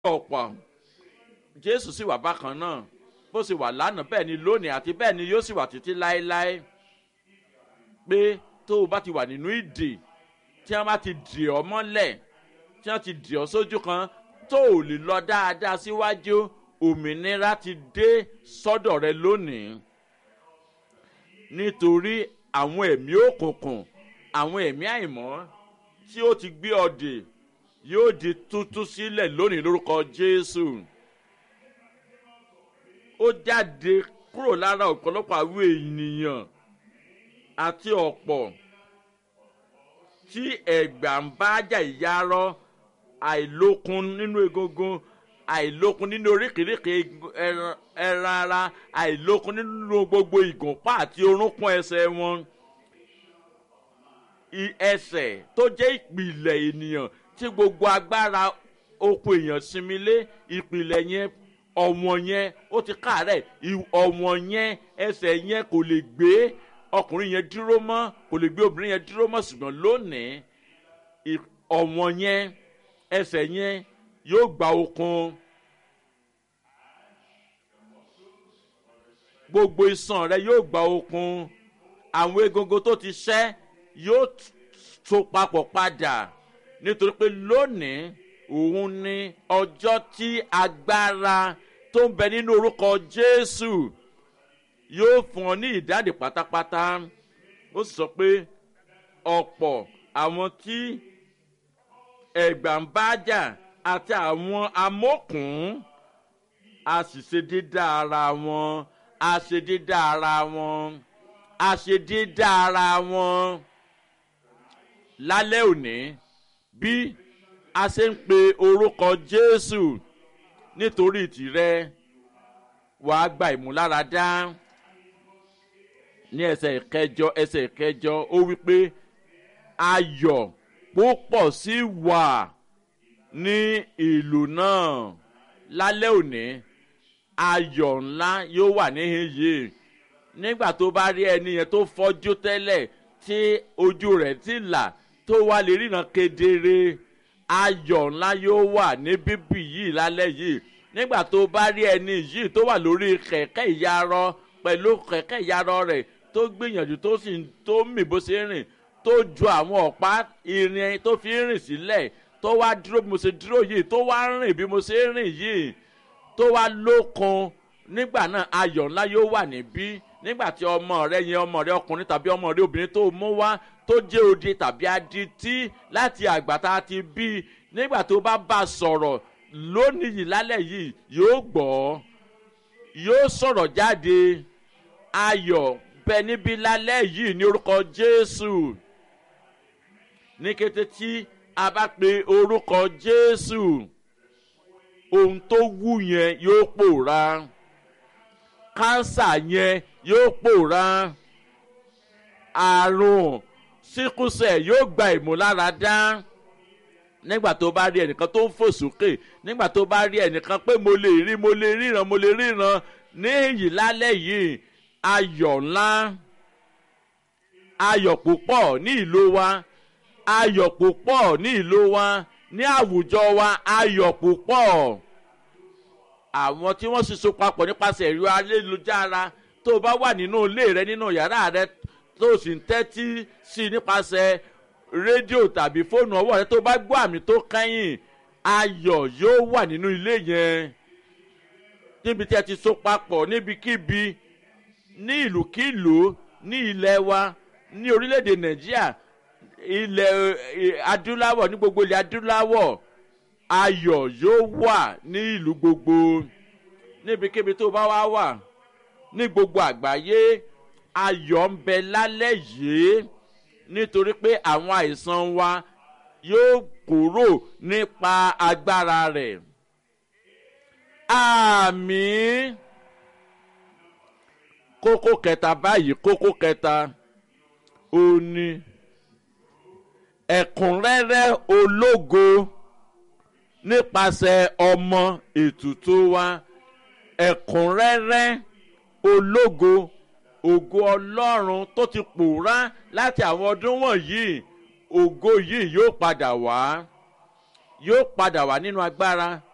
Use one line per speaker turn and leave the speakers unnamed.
ọ̀pọ̀ jésù sì wà bákan náà bó sì wà lánàá bẹ́ẹ̀ ni lónìí àti bẹ́ẹ̀ ni yóò sì wà títí láéláé pé tó o bá ti wà nínú ìdè tí wọ́n bá ti dì ọ́ mọ́lẹ̀ tí wọ́n ti dì ọ́ sójú kan tó o lè lọ dáadáa síwájú òmìnira ti dé sọ́dọ̀ rẹ lónìí nítorí àwọn ẹ̀mí òkùnkùn àwọn ẹ̀mí àìmọ́ tí ó ti gbé ọdẹ yóò di tútú sílẹ̀ lónìí lórúkọ jésù ó jáde kúrò lára ọ̀pọ̀lọpọ̀ àwọn ènìyàn àti ọ̀pọ̀ tí ẹ̀gbà ń bá jà ìyárọ́ àìlókun nínú egungun àìlókun nínú oríkèéríkèé ẹran ara àìlókun nínú gbogbo ìgùnpá àti orúnkún ẹsẹ̀ wọn ẹsẹ̀ tó jẹ́ ìpìlẹ̀ ènìyàn tí gbogbo agbára oko èèyàn sinmi lé ìpìlẹ̀ yẹn ọ̀wọ̀n yẹn ó ti káàárẹ̀ ọ̀wọ̀n yẹn ẹsẹ̀ yẹn kò lè gbé ọkùnrin yẹn dúró mọ́ kò lè gbé obìnrin yẹn dúró mọ́ ṣùgbọ́n lónìí ọ̀wọ̀n yẹn ẹsẹ̀ yẹn yóò gba okun gbogbo iṣan rẹ yóò gba okun àwọn egungun tó ti ṣẹ́ yóò tó papọ̀ padà nítorí pé lónìí òun ni ọjọ́ tí agbára tó ń bẹ nínú orúkọ jésù yóò fún ọ ní ìdáǹdè pátápátá ó sì sọ pé ọ̀pọ̀ àwọn tí ẹ̀gbà ń bá jà àti àwọn amókùn a sì ṣe dídá ara wọn a ṣe dídá ara wọn a ṣe dídá ara wọn lálẹ́ òní bí a ṣe ń pe orúkọ jésù nítorí tìrẹ wàá gba ìmúláradá ní ẹsẹ̀ ìkẹjọ ẹsẹ̀ ìkẹjọ ó wí pé ayọ̀ púpọ̀ sí wà ní ìlú náà lálẹ́ òní ayọ̀ ńlá yóò wà níhìn yìí nígbà tó bá rí ẹni yẹn tó fọ́jú tẹ́lẹ̀ tí ojú rẹ̀ ti là tó wá lè ríran kedere ayọ̀ ńlá yóò wà ní bíbí yìí lálẹ́ yìí nígbà tó bá rí ẹni yìí tó wà lórí kẹ̀kẹ́ ìyarọ pẹ̀lú kẹ̀kẹ́ ìyarọ rẹ̀ tó gbìyànjú tó sì tó mì bó ṣe rìn tó ju àwọn ọ̀pá irin tó fi rìn sílẹ̀ tó wá dúró bí mo ṣe dúró yìí tó wá rìn bí mo ṣe rìn yìí tó wá lókun nígbà náà ayọ̀ ńlá yóò wà níbí nígbà tí ọmọ rẹ yẹn ọmọ rẹ ọkùnrin tàbí ọmọ rẹ obìnrin tó mú wá tó jẹ́ odi tàbí adití láti àgbàtà ti bí nígbà tó bá bá sọ̀rọ̀ lónìí yìí lálẹ́ yìí yóò gbọ́ yóò sọ̀rọ̀ jáde ayọ̀ bẹ níbí lálẹ́ yìí ní orúkọ jésù ní kété tí a bá pe orúkọ jésù ohun tó wù yẹn yóò pòórá kánsà yẹn yóò pòórá àrùn síkúsẹ̀ yóò gba ìmúláradá nígbà tó bá rí ẹnìkan tó ń fò sókè nígbà tó bá rí ẹnìkan pé mo lè rí mo lè ríran mo lè ríran ní èyí lálẹ́ yìí ayọ̀ ńlá ayọ̀ púpọ̀ ní ìlú wa ayọ̀ púpọ̀ ní ìlú wa ní àwùjọ wa ayọ̀ púpọ̀ àwọn tí wọ́n sì so papọ̀ nípasẹ̀ ẹ̀rọ ayélujára tó o bá wà nínú ilé rẹ nínú yàrá rẹ tó o sì ń tẹ́tí sí i nípasẹ̀ rédíò tàbí fóònù ọwọ́ rẹ tó bá gbọ́ àmì tó kẹ́yìn ayọ̀ yóò wà nínú ilé yẹn níbi tí a ti so papọ̀ níbikíbi ní ìlúkílùú ní ilẹ̀ wa ní orílẹ̀-èdè nàìjíríà ilẹ̀ adúláwọ̀ ní gbogbo ilẹ̀ adúláwọ̀ ayọ̀ yóò wà ní ìlú gbogbo níbikíbi tó bá wá wà ní gbogbo àgbáyé ayọ̀ ń bẹ lálẹ́ yìí nítorí pé àwọn àìsàn wa yóò kúrò nípa agbára rẹ̀ àmì kókó kẹta báyìí kókó kẹta ó ní ẹ̀kúnrẹ́rẹ́ ológo nípasẹ̀ ọmọ ètùtù wa ẹ̀kúnrẹ́rẹ́ ológo ògo ọlọ́run tó ti pòórá láti àwọn ọdún wọ̀nyí ògo yìí yóò padà wá yóò padà wá nínú agbára